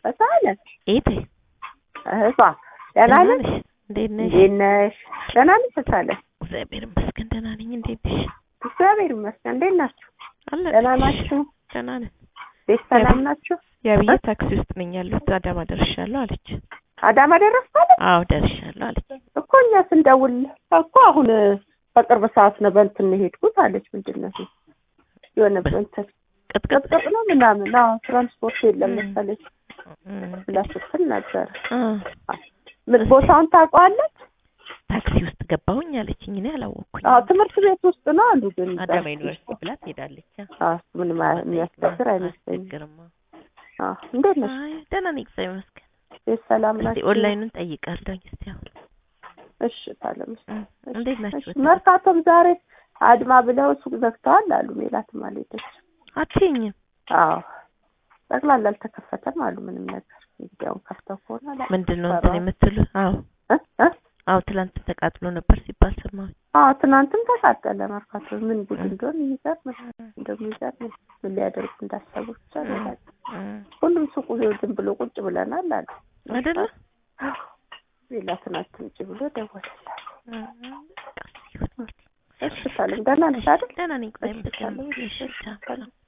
በሳለ ኤቴ እህቷ ደህና ነሽ? እንዴት ነሽ? እንዴት ነሽ? ደህና ነሽ? በሳለ እግዚአብሔር ይመስገን ደህና ነኝ። እንዴት ነሽ? እግዚአብሔር ይመስገን። እንዴት ናችሁ? አለ ደህና ናችሁ? ደህና ነን። ቤት ሰላም ናችሁ? የአብዬ ታክሲ ውስጥ ነኝ ያለሁት አዳማ ደርሻለሁ አለች። አዳማ ደረስታለች አዎ ደርሻለሁ አለች። እኮ እኛ ስንደውል እኮ አሁን በቅርብ ሰዓት ነው በእንትን ነው የሄድኩት አለች። ምንድን ነው ይሄ? የሆነ እንትን ቅጥቅጥ ቅጥቅጥ ነው ምናምን። አዎ ትራንስፖርት የለም እ። መሰለኝ እም፣ ብላ ስትል ነበር። አ፣ ምን ቦታውን ታውቀዋለች? ታክሲ ውስጥ ገባሁኝ አለችኝ። እኔ አላወቅኩኝ። አዎ ትምህርት ቤት ውስጥ ነው አሉ። ግን አዳማ ዩኒቨርሲቲ ብላ ትሄዳለች። አ፣ አዎ ምንም የሚያስቸግር አይመስለኝም። አያስቸግርም። አዎ እንዴት ነሽ? አይ ደህና ነኝ እግዚአብሔር ይመስገን። ቤት ሰላም እስቲ ናችሁ? ኦንላይኑን ጠይቃለሁኝ እስቲ አሁን እሺ ታለምሽ እም፣ እንዴት ናችሁ? እሺ፣ መርካቶም ዛሬ አድማ ብለው ሱቅ ዘግተዋል አሉ። ሜላትም አልሄደች። አትይኝም አዎ ጠቅላላ አልተከፈተም አሉ። ምንም ነገር እንግዲህ አሁን ከፍተው ከሆነ አላ- ምንድን ነው እንትን የምትሉ? አዎ እ? እ? አዎ ትላንት ተቃጥሎ ነበር ሲባል ሰማሁኝ። አዎ ትናንትም ተቃጠለ መርካቶ። ምን ጉድ እንደሆነ የሚገርም ነው። እንደሚገርም ምን ሊያደርጉ እንዳሰቡ ብቻ ነው ያላውቅም። እም፣ ሁሉም ሱቁ ዝም ብሎ ቁጭ ብለናል አሉ። አይደለ ሜላትን አትምጪ ብሎ ደወለላት። እም፣ ቀስ ይሁን እንግዲህ። እሺ ታለም ደህና ነሽ አይደል? ደህና ነኝ። ቆይ እሺ፣ ምስጋና ሰላም። እሺ፣ ቻው።